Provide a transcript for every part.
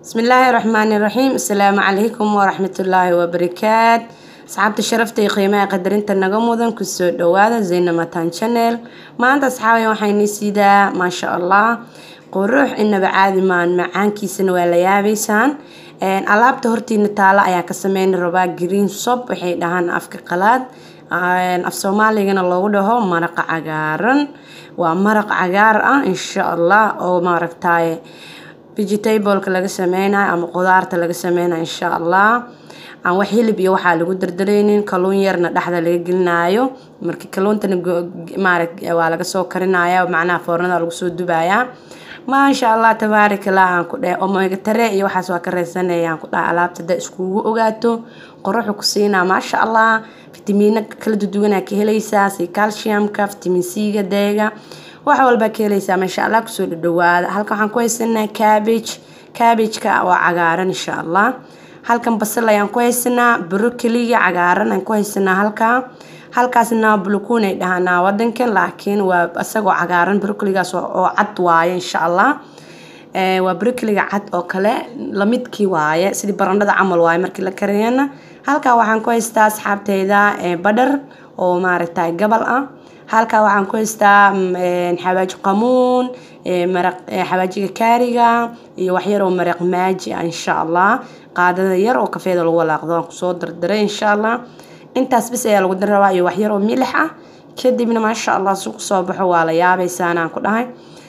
bismillaahi raxmaani raxiim asalaamu calaykum waraxmatullaahi wabarakaat asxaabta sharafta iyo qiimaha qadarinta naga mudan kusoo dhawaada zaynamatan channel maanta asxaabay waxayni sidaa maasha allah qurux inaba caadi maan macaankiisana waa la yaabeysaan alaabta hortiina taalo ayaa ka sameyni rabaa green sob waxay dhahaan afka qalaad af soomaaligana loogu dhaho maraqa cagaaran waa maraq cagaar ah insha allah oo maaragtaye vegetableka laga sameynayo ama qudaarta laga sameynayo insha allah aan wax hilib iyo waxaa lagu dardareynin kaluun yarna dhexda laga gelinayo marka kaluuntana maara waa laga soo karinaya macnaha foornada lagu soo dubayaa maasha allah tabaarakallah aan ku dheh omega tare iyo waxaas waa ka reysanaya aan ku dhaha alaabta da iskugu ogaato qoruxu ku siinaa maasha allah fitamiino kala duduwanaa ka helaysaa si calciumka vitamin c-ga deega wax walbaa ka helaysaa maasha allah kusoo dhadhawaada halkan waxaan ku haysanaa cabbage cabbageka waa cagaaran insha allah halkan basal ayaan ku haysanaa brokoliga cagaaran aan ku haysanaa halkaa halkaasna bulukuun ay dhahanaa wadankan laakiin waa isagoo cagaaran brokoligaas oo cad waaye insha allah waa brokoliga cad oo kale lamidkii waaye sidii barandhada camal waaye markii la kariyana halkaa waxaan ku haystaa asxaabteyda badhar oo maaragtay gabal ah halkaa waxaan ku haystaa xawaaji qamuun maraq xawaajiga kaariga iyo waxyar oo maraq maaji ah insha allah qaadada yar oo kafeeda lagu walaaqdo aan kusoo dardaray insha allah intaas bis ayaa lagu dari rabaa iyo waxyar oo milix ah kadibna maasha allah su kusoo baxo waa la yaabeysaan aan ku dhahay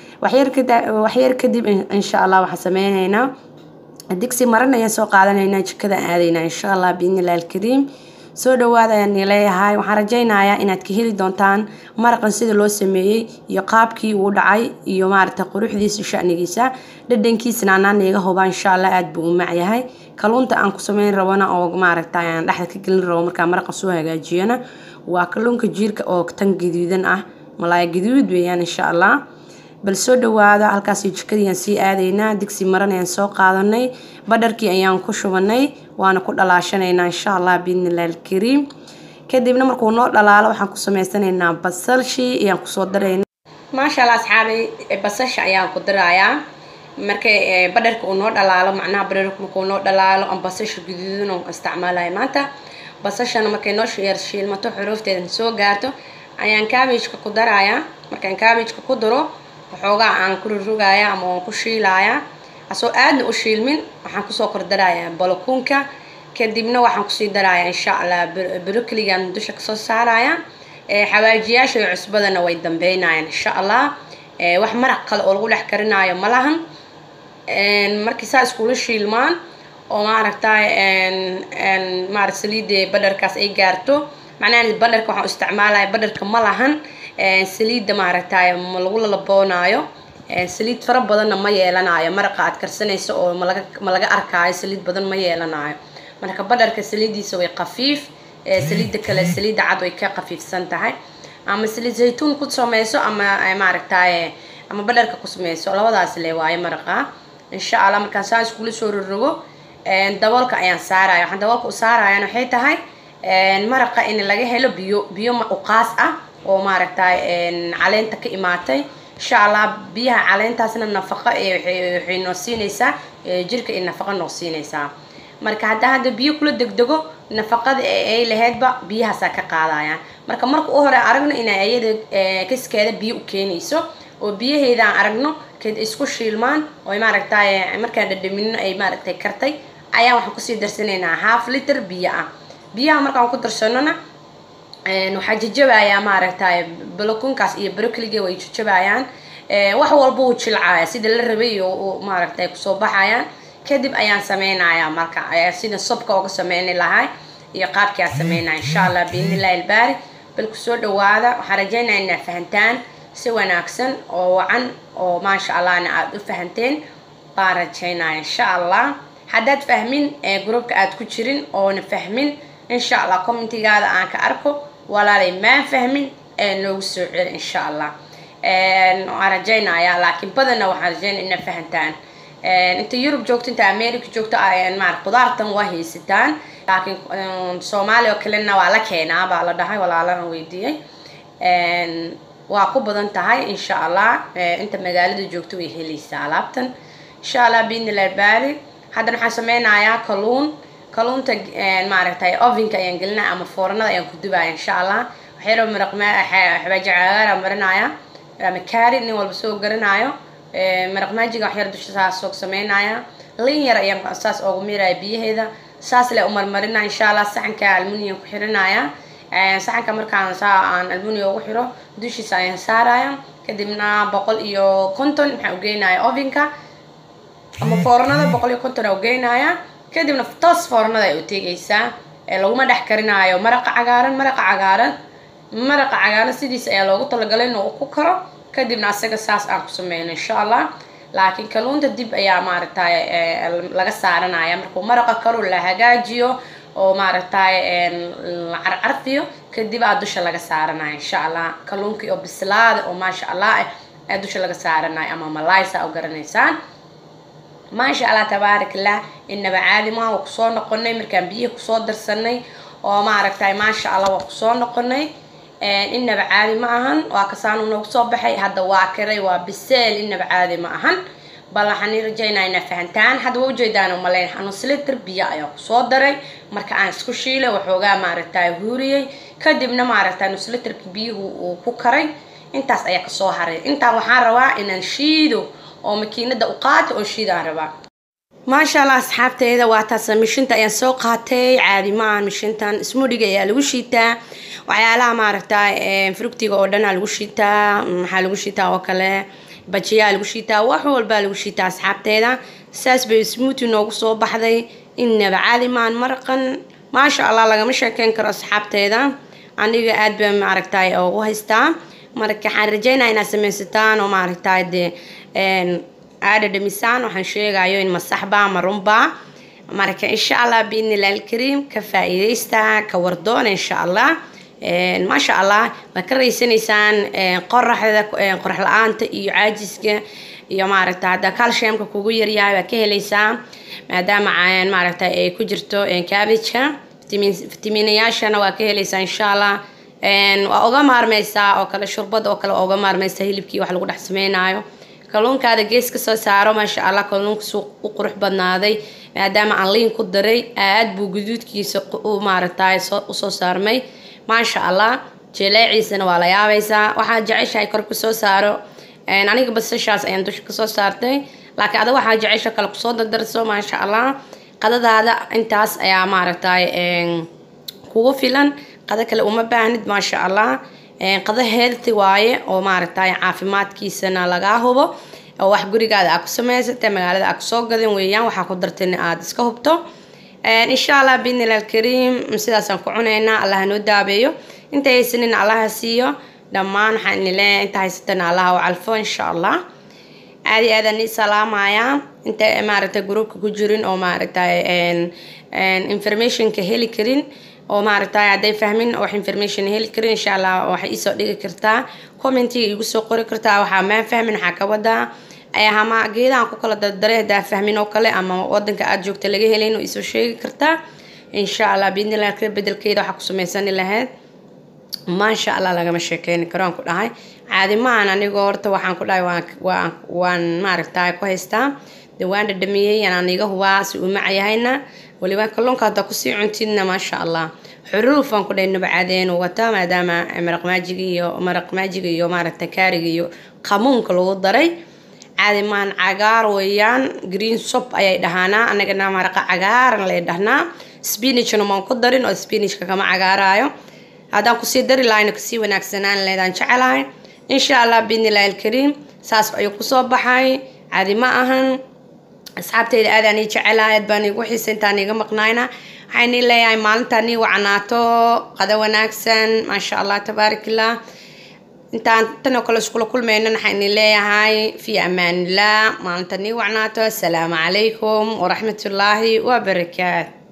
waxyar kadib insha allah waxaan sameyneynaa digsi maran ayaan soo qaadanaynaa jikada aadaynaa insha allah biidnillahi alkariim soo dhawaada ayaan leeyahay waxaan rajaynayaa inaad ka heli doontaan maraqan sida loo sameeyey iyo qaabkii uu dhacay iyo maaragta quruxdiisa shanigiisa dhadhankiisana anaan iga hubaa insha allah aada buu u macyahay kaluunta aan ku sameyn rabona oo maaragta aan dhexda ka gelin rabo markaa maraqa soo hagaajiyana waa kaluunka jiirka oo tan gaduudan ah malaaya gaduud weeyaan insha allah bal soo dhawaada halkaas jikadiiaan sii aadaynaa digsi maran ayaan soo qaadanay badharkii ayaan ku shubanay waana ku dhalaashanaynaa insha allah biidnillahi alkariim kadibna markuu noo dhalaalo waxaan ku sameysanaynaa basalshii ayaan kusoo daraynaa maasha allah asxaabay basasha ayaan ku darayaa markay badharka uu noo dhalaalo macnaha badharka markuu noo dhalaalo aan basasha guduudan oo isticmaalayo maanta basashana markay noo yar shiilmato xuruufteeda soo gaarto ayaan kaabijka ku darayaa markaan kaabijka ku daro waxoogaa aan ku rurugaya ama waan ku shiilayaa asoo aadna u shiilmin waxaan kusoo kordarayaa balakuunka kadibna waxaan kusii darayaa insha allah brokoligan dusha kasoo saaraya xawaajiyaasha iyo cusbadana way dambeynayaan insha allah wax maraq kale oo lagu dhex karinaayo ma lahan markii saa iskula shiilmaan oo maaragtay maarata saliidda badharkaas ay gaarto macnaha badharka waxaan isticmaalaya badharka ma lahan saliidda maaragtay ma lagu lalaboonaayo saliid fara badanna ma yeelanayo maraqa aad karsanayso oo malaga ma laga arkaayo saliid badan ma yeelanayo marka badharka saliiddiisa way qafiif saliidda kale saliidda cad way ka qafiifsan tahay ama saliid zaytuun ku sameyso ama maaragtay ama badharka ku sameyso labadaas le waayo maraqa insha allah markaan saa iskula soo rorogo daboolka ayaan saaraya waxaan daboolka u saarayan waxay tahay maraqa in laga helo biyo biyo uqaas ah oo maaragtay caleenta ka imaatay insha allah biyaha caleentaasna nafaqo waxay noo siinaysaa jirka iyo nafaqo noo siinaysaa marka haddaa hadda biyo kula degdego nafaqada ay laheydba biyahaasaa ka qaadayaan marka marka u hore aragno inay ayada kaskeeda biyo u keenayso oo biyaheeda aan aragno kad isku shiilmaan oo maaragtay markaan dhadhamino ay maaragtay kartay ayaan waxaan kusii darsanaynaa half liter biyo ah biyaha markaan ku darsanona waxaa jajabayaa maaragtay balakunkaas iyo brokoliga way jajabayaan wax walba uu jilcaya sida la rabay oo maaragtay kusoo baxayaan kadib ayaan sameynayaa marka sida sobka uga sameyni lahay iyo qaabkii aan sameynaya insha allah biidnillahi albaari bal kusoo dhawaada waxaan rajeynaya inaa fahantaan si wanaagsan oo wacan oo maasha allahna aada u fahanteen baan rajeynaya insha allah haddaad fahmin groupka aad ku jirin oona fahmin insha allah commentigaada aan ka arko walaalay maan fahmin noogu soo celi insha allah waan rajaynayaa laakiin badanna waxaan rajeynaya inaa fahantaan inta yurub joogto inta america joogto maar qudaartan waa haysataan laakiin soomaaliya oo kalena waa la keenaa baa la dhahay walaalahan weydiiyey waa ku badan tahay insha allah inta magaalada joogto way helaysaa alaabtan insha allah biidnillahi baari haddana waxaan sameynayaa kalluun kalluunta maaragtay ovenka ayaan gelinaya ama foornada ayaan ku dubaya insha allah waxyaro maraqma xabaaji cagaara marinaya ama kaari nin walba soo garanayo maraq maajiga waxyar dusha saas soog sameynaya lin yar ayaan saas oogu miiraya biyaheeda saas le umarmarina insha allah saxanka almunium ku xirinaya saxanka markaan saa aan almunium ugu xiro dushiisa ayaan saaraya kadibna boqol iyo konton maxaan ugeynaya ovenka ama foornada boqol iyo konton aa ugeynaya kadibna toos foornada ay u tegaysaa laguma dhex karinaayo maraqa cagaaran maraqa cagaaran maraqa cagaaran sidiis ayaa loogu talagalay inuu ku karo kadibna asaga saas aan ku sameyno insha allah laakiin kalluunta dib ayaa maaragtay laga saaranaya markuu maraqa karo la hagaajiyo oo maaragtay la carcarfiyo kadib aa dusha laga saaranaya insha allah kalluunkii oo bislaada oo maasha allah ah ayaa dusha laga saaranaya ama malaysa u garanaysaan maasha allah tabaarak allah inaba caadi maaha waa kusoo noqonay markaan biyihi kusoo darsanay oo maaragtay maasha allah waa kusoo noqonay inaba caadi ma ahan waa kasaanu noogu soo baxay hadda waa kiray waa biseel inaba caadi ma ahan bal waxaan rajaynaa inaa fahantaan hadda waa ujeedaan umaleyn xanuunslitir biyo ayaa kusoo daray marka aan isku shiilay waxoogaa maaragtay huuriyey kadibna maaragtay nuslitirka biyuhu uu ku karay intaas ayaa kasoo haray intaan waxaan rabaa inaan shiido oo makiinada u qaata oo shiidaan rabaa maasha allah asxaabteeda waa taas mishinta ayaan soo qaatay caadi maahan mishintan ismudhiga ayaa lagu shiitaa waxyaalaha maaragtay frugtiga oo dhan aa lagu shiitaa maxaa lagu shiitaa oo kale bajiyaa lagu shiitaa wax walbaa lagu shiitaa asxaabteeda saas bay smuuti noogu soo baxday inaba caadi maahan maraqan maasha allah lagama sheekeyn karo asxaabteeda aniga aad baa maaragtay ugu haystaa marka waxaan rajeynaya inaad samaysataan oo maaragtay dee aada dhamisaan waxaan sheegayo in masaxba ama runba marka insha allah biidnillah alkariim ka faa-iideysta ka wardoona insha allah maasha allah waad ka raysanaysaan qoraxda qorax la-aanta iyo caajiska iyo maaragta hadda calciumka kugu yaryahay waad ka helaysaa maadaama maaragta ay ku jirto cabbageka fitamiinayaashana waa ka helaysaa insha allah waa uga maarmeysaa oo kale shurbad oo kale waa uga maarmeysaa hilibkii wax lagu dhex sameynayo kalluunkaada gees ka soo saaro maasha allah kalluunka suu u qurux badnaaday maadaama aan liin ku daray aad buu guduudkiisa u maaragtay usoo saarmay maasha allah jeleeciisana waa la yaabaysaa waxaad jeceshahay kor kusoo saaro aniga basashaas ayaan dusha kasoo saartay laakiin ada waxaa jecesha kale kusoo dardarso maasha allah qadadaada intaas ayaa maaragtay kugu filan qado kale uma baahnid maasha allah qado healthy waaye oo maaragtay caafimaadkiisana lagaa hubo oo wax gurigaada aa ku samaysata magaalada aa kusoo gadan weeyaan waxaa ku dartayna aada iska hubto insha allah biidnillah alkariim sidaasaan ku cunaynaa allah hanoo daabeeyo inta haysanina allaha siiyo dhammaan waxaan ini leeyahay inta haysatana allaha u calfo insha allah aadi aadaan ii salaamayaa inta maaragtay groupka ku jirin oo maaragtay informationka heli karin oo maaragtay hadday fahmin wax information heli karin insha allah waxay iisoo dhigi kartaa commentiga igu soo qori kartaa waxaa maan fahmin waxaa ka wadaa ama geedahan ku kala dardaray haddaa fahmin oo kale ama wadanka aada joogta laga helayn oo iisoo sheegi kartaa insha allah biidnillah kala bedelkeeda waxaa ku samaysani lahayd maasha allah lagama sheekeyni karo aan ku dhahay caadi maahan anigoo horta waxaan ku dhahay waan waan maaragtay ku haystaa de waan dhadhamiyey anaan iga hubaa si uu macayahayna waliba kalluunka haddaa kusii cuntidna maasha allah xuruuf aan ku dhahay nabcaadeen wata maadaama maraq maajiga iyo maraq maajiga iyo maaragtay kaariga iyo qamuunka lagu daray caadi maahan cagaar weeyaan green sop ayay dhahaanaa anagana maraqa cagaaran lay dhahnaa spinachna maan ku darin oo spinachka kama cagaaraayo haddaan kusii dari lahayna kasii wanaagsanaan leedaan jecelahay insha allah biidnillahi alkariim saas ayuu kusoo baxay caadi ma ahan asxaabteyda aadaan ii jecelahay aad baan iigu xiisa intaan iiga maqnaayna waxaan ii leeyahay maalintaan ii wacnaato qado wanaagsan maasha allah tabaarakallah intaan tan oo kale iskula kulmaynan waxaan ii leeyahay fii amaanillah maalintaan ii wacnaato asalaamu calaykum waraxmatullaahi wabarakaatu